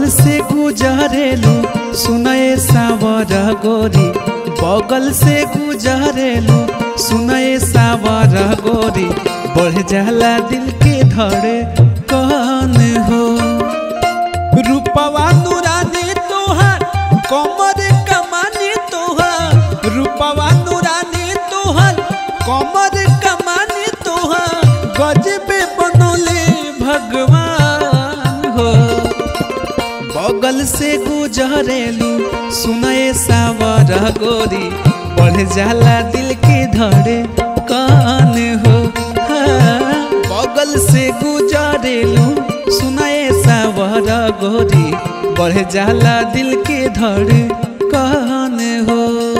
बगल से गुजरेलू सुनए सावर गोरी बगल से गुजरेलू सुनए सावर गोरी बढ़ जाला दिल के धड़े कौन हो रूपवा नूरानी तोहार कमर कमानी तोहार रूपवा नूरानी तोहार कमर कमानी तोहार गजबे बनोले भगवान हो बगल से गुजरेलू सुनए सावर गोरी बढ़ जाला दिल के धड़े कान हो हाँ, बगल से गुजरेलू सुनए सावर गोरी बढ़ जाला दिल के धड़े कान हो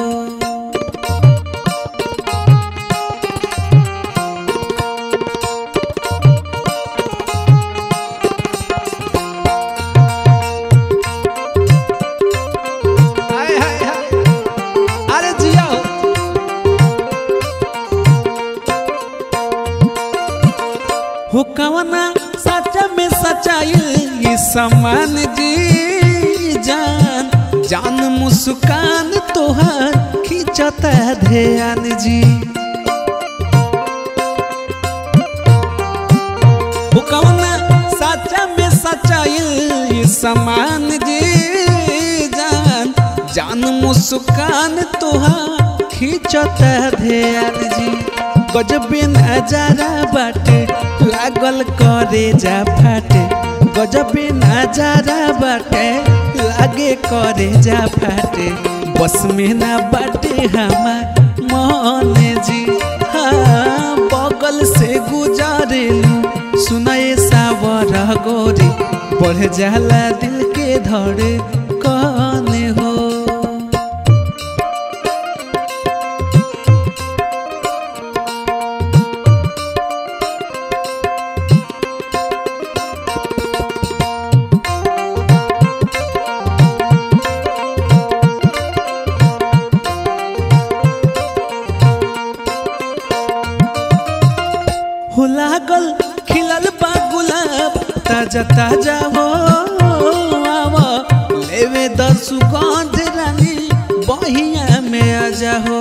हाय हाय हाय अरे जिया हो हो कवना सच्चा में सच्चाई ये समान जी जान जान मुस्कान तोहार खिंचता ध्यान जी हो कवना सच्चा में सच्चाई ये समान जी जान जान मुस्कान तोहार खिंचता ध्यान जी गजबे नजारा बाटे लागल करे जा फाटे गजबे नजारा बाटे लागे करे जा फाटे बस में ना बाटे हमार मन जी हाँ बगल से गुजरेलू सुनाए सावर गोरी बढ़ जाला दिल के धड़े कौन हो हो लागल खिलल बा गुलाब ताजा ताजा हो आवा लेवे द सुगंध रानी बहिया में आजा हो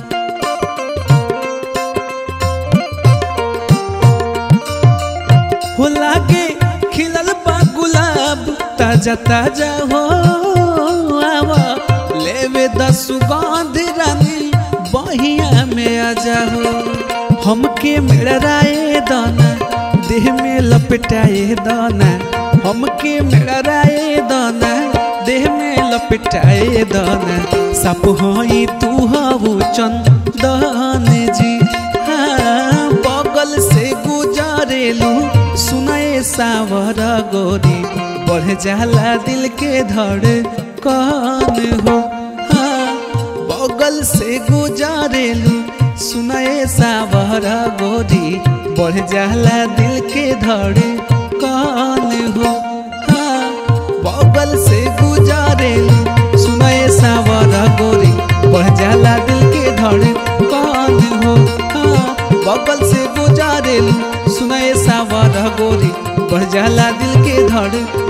हो लागे खिलल बा गुलाब ताजा ताजा हो आवा लेवे द सुगंध रानी बहिया में आजा हो हमके मेड़राए दाना देह में लपटाए दाना हमके मेड़राए दाना देह में लपटाए दाना सप हई तू हऊ चंदन जी हाँ बगल से गुजरेलू सुनाए सावर गोरी बढ़ जाला दिल के धड़ कौन हो हाँ बगल से गुजरेलू सुनाए सावर गोरी बढ़ जाला दिल के धड़े कौन हो हाँ बगल से गुजरेलू सुनाए सावर गोरी बढ़ जाला दिल के धड़े कौन हो हाँ बगल से गुजरेलू सुनाए सावर गोरी बढ़ जाला दिल के धड़े